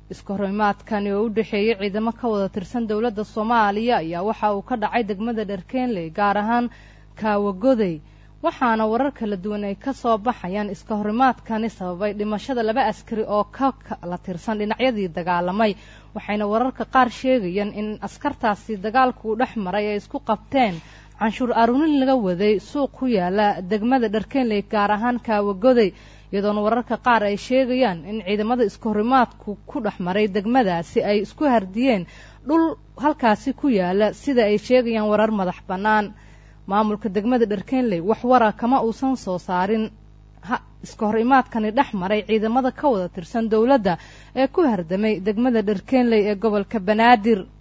iska horimaadkani oo u dhexeeyey ciidamo ka wada tirsan dowladda soomaaliya ayaa waxa uu ka dhacay degmada dharkeenley gaar ahaan kaawagoday waxaana warar kala duwan ay ka soo baxayaan iska horimaadkani sababay dhimashada laba askari oo ka kala tirsan dhinacyadii dagaalamay waxayna wararka qaar sheegayaan in askartaasi dagaalku u dhex maray ay isku qabteen canshuur aruurin laga waday suuq ku yaala degmada dharkeenley gaar ahaan kaawagoday iyadoona wararka qaar ay sheegayaan in ciidamada iska horimaadku ku dhex maray degmadaasi ay isku hardiyeen dhul halkaasi ku yaala sida ay sheegayaan warar madax bannaan maamulka degmada dharkeenley wax wara kama uusan soo saarin iska hor imaadkani dhex maray ciidamada ka wada tirsan dowladda ee ku hardamay degmada dharkeenley ee gobolka banaadir